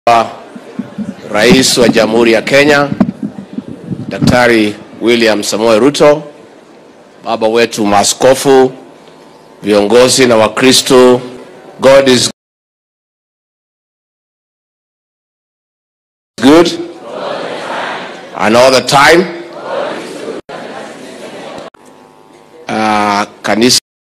Rais wa Jamhuri ya Kenya Daktari William Samoei Ruto, baba wetu maaskofu, viongozi na Wakristo, God is good and all the time. Uh, kanisa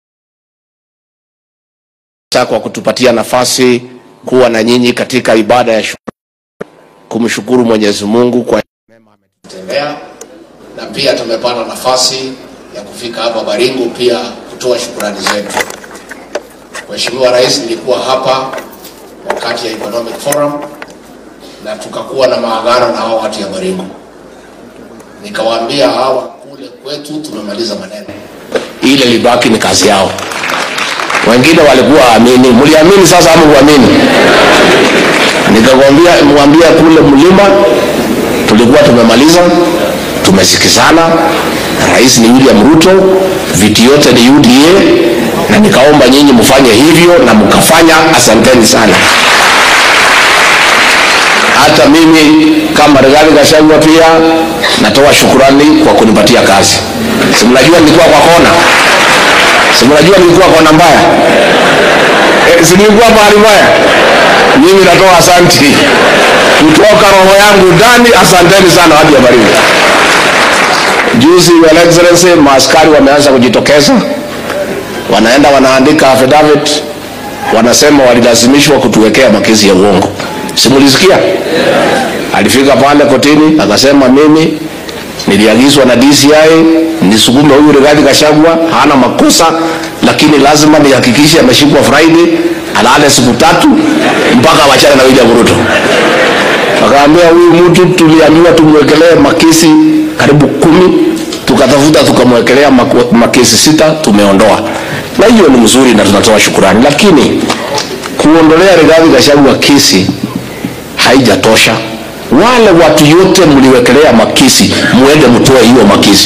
kwa kutupatia nafasi kuwa na nyinyi katika ibada ya shukrani, kumshukuru Mwenyezi Mungu kwa mema ametutendea, na pia tumepata nafasi ya kufika hapa Baringo pia kutoa shukrani zetu. Mheshimiwa Rais, nilikuwa hapa wakati ya Economic Forum na tukakuwa na maagano na hao watu ya Baringo, nikawaambia hawa kule kwetu tumemaliza maneno, ile libaki ni kazi yao. Wengine walikuwa amini, mliamini sasa ama muamini? Nikakwambia mwambia kule mlima tulikuwa tumemaliza, tumesikizana. Rais ni William Ruto, viti yote ni UDA, na nikaomba nyinyi mfanye hivyo na mkafanya. Asanteni sana. Hata mimi kama Rigathi Gachagua pia natoa shukurani kwa kunipatia kazi. Si mnajua nilikuwa kwa kona, si mnajua nilikuwa kona mbaya e, si nilikuwa mahali mbaya. Mimi natoa asanti kutoka roho yangu ndani. Asanteni sana watu ya Baringo. Juzi, Your Excellency, maaskari wameanza kujitokeza, wanaenda wanaandika affidavit, wanasema walilazimishwa kutuwekea makesi ya uongo. Simulisikia? Alifika pale kotini akasema, mimi niliagizwa na DCI nisukume huyu Rigathi Gachagua, hana makosa, lakini lazima nihakikishe ameshikwa Friday, alale siku tatu mpaka wachane na William Ruto. Akaambia huyu mtu tuliambiwa tumwekelee makesi karibu kumi, tukatafuta tukamwekelea mako- makesi sita, tumeondoa, na hiyo ni mzuri na tunatoa shukurani, lakini kuondolea Rigathi Gachagua kesi haijatosha. Wale watu yote mliwekelea makesi, muende mtoe hiyo makesi,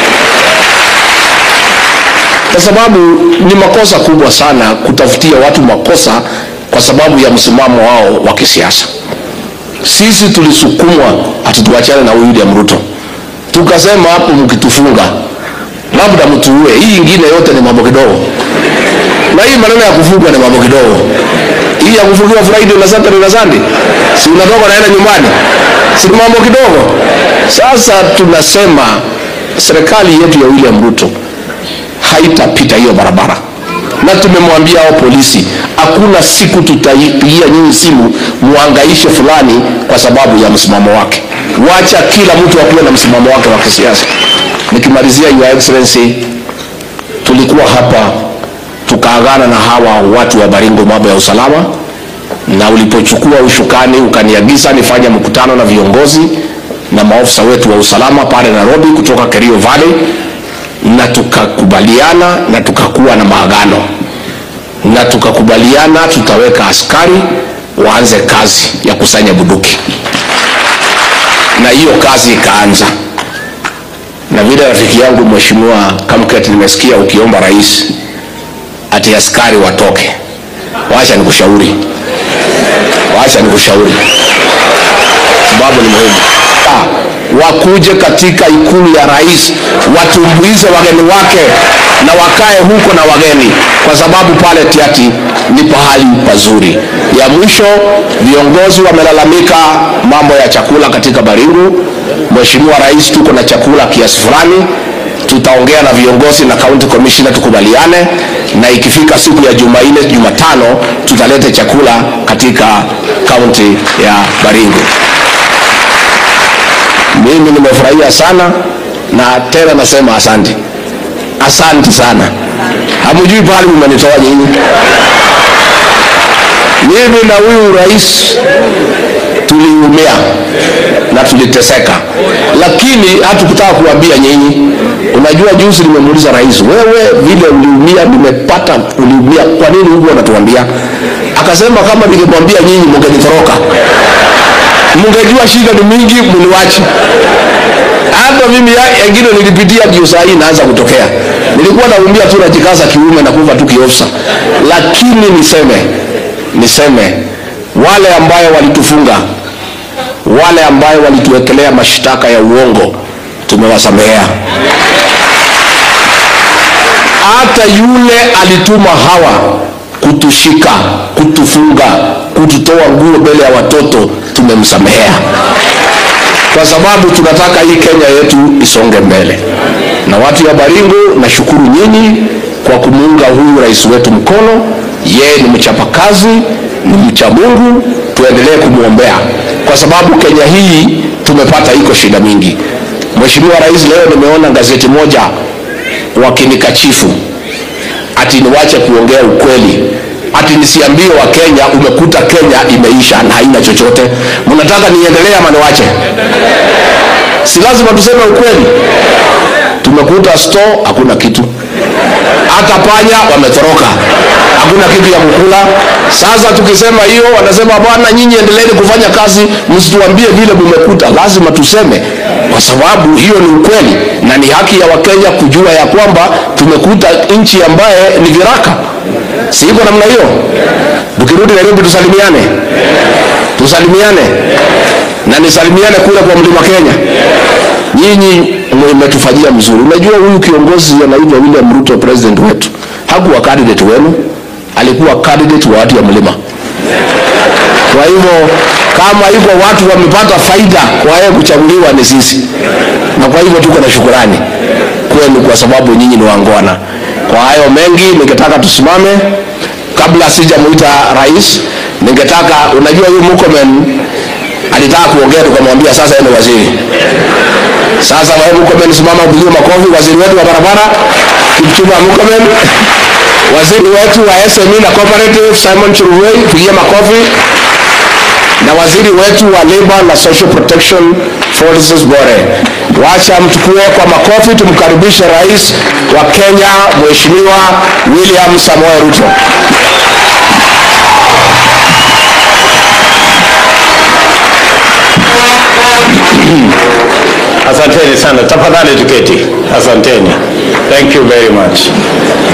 kwa sababu ni makosa kubwa sana kutafutia watu makosa kwa sababu ya msimamo wao wa kisiasa. Sisi tulisukumwa ati tuachane na William Ruto, tukasema hapo, mkitufunga labda mtuue, hii ingine yote ni mambo kidogo, na hii maneno ya kufungwa ni mambo kidogo. Hii ya kufungiwa Friday na Saturday na Sunday, si unatoka naenda nyumbani, si ni mambo kidogo? Sasa tunasema serikali yetu ya William Ruto haitapita hiyo barabara, na tumemwambia hao polisi, hakuna siku tutaipigia nyinyi simu muangaishe fulani kwa sababu ya msimamo wake. Wacha kila mtu akuwe na msimamo wake wa kisiasa. Nikimalizia, Your Excellency, tulikuwa hapa tukaagana na hawa watu wa Baringo mambo ya usalama, na ulipochukua ushukani ukaniagiza nifanye mkutano na viongozi na maofisa wetu wa usalama pale Nairobi kutoka Kerio Valley, na tukakubaliana na tukakuwa na maagano na tukakubaliana tutaweka askari waanze kazi ya kusanya bunduki, na hiyo kazi ikaanza. Na vile rafiki yangu Mheshimiwa Kamket, nimesikia ukiomba rais ati askari watoke. Wacha nikushauri, wacha nikushauri, sababu ni muhimu. Ah, wakuje katika ikulu ya rais watumbuize wageni wake na wakae huko na wageni, kwa sababu pale Tiati ni pahali pazuri. Ya mwisho, viongozi wamelalamika mambo ya chakula katika Baringo. Mheshimiwa Rais, tuko na chakula kiasi fulani tutaongea na viongozi na county commissioner tukubaliane, na ikifika siku ya Jumanne, Jumatano tutalete chakula katika kaunti ya Baringo. Mimi nimefurahia sana na tena nasema asante, asante sana. Hamjui pahali mmenitoa nyinyi. Mimi na huyu rais tuliumia na tuliteseka, lakini hatukutaka kuambia nyinyi. Unajua, juzi nimemuuliza rais, wewe vile uliumia, nimepata uliumia, kwa nini huko unatuambia? Akasema kama ningemwambia nyinyi mngenitoroka, mngejua shida ni mingi, mniwache. Hata mimi ya- yengine nilipitia, ndio saa hii inaanza kutokea. Nilikuwa naumia tu, najikaza kiume na kufa tu kiofsa, lakini niseme niseme wale ambayo walitufunga, wale ambayo walituwekelea mashtaka ya uongo, tumewasamehea. Hata yule alituma hawa kutushika, kutufunga, kututoa nguo mbele ya watoto, tumemsamehea kwa sababu tunataka hii Kenya yetu isonge mbele. Na watu ya Baringo, nashukuru nyinyi kwa kumuunga huyu rais wetu mkono. Yeye ni mchapakazi, ni mcha Mungu, tuendelee kumwombea kwa sababu Kenya hii tumepata iko shida mingi. Mheshimiwa Rais, leo nimeona gazeti moja wakinikachifu ati niwache kuongea ukweli, ati nisiambie wa Kenya umekuta Kenya imeisha na haina chochote. Mnataka niendelee ama niwache? Si lazima tuseme ukweli. Tumekuta store hakuna kitu, hata panya wametoroka, hakuna kitu ya kukula. Sasa tukisema hiyo, wanasema bwana, nyinyi endeleeni kufanya kazi, msituambie vile mmekuta. Lazima tuseme, kwa sababu hiyo ni ukweli na ni haki ya Wakenya kujua ya kwamba tumekuta nchi ambaye ni viraka. Si iko namna hiyo? Tukirudi Nairobi tusalimiane, tusalimiane na nisalimiane kule kwa mlima Kenya. Nyinyi mmetufanyia mzuri. Unajua huyu kiongozi anaitwa William Ruto, president wetu, hakuwa candidate wenu, alikuwa candidate wa watu ya mlima. Kwa hivyo kama hivyo watu wamepata faida kwa yeye kuchaguliwa ni sisi, na kwa hivyo tuko na shukurani kwenu kwa sababu nyinyi ni wangwana. Kwa hayo mengi, ningetaka tusimame. Kabla sijamuita rais, ningetaka unajua, huyu Murkomen alitaka kuongea, tukamwambia sasa yeye ni waziri. Sasa wewe Murkomen, simama upigie makofi. Waziri wetu wa barabara Kipchumba Murkomen, waziri wetu wa SME na cooperative Simon Cherugoi, pigie makofi na waziri wetu wa labor na social protection Francis Bore. Wacha mchukue kwa makofi, tumkaribishe rais wa Kenya Mheshimiwa William Samoei Ruto. Asanteni sana, tafadhali tuketi. Asanteni, thank you very much.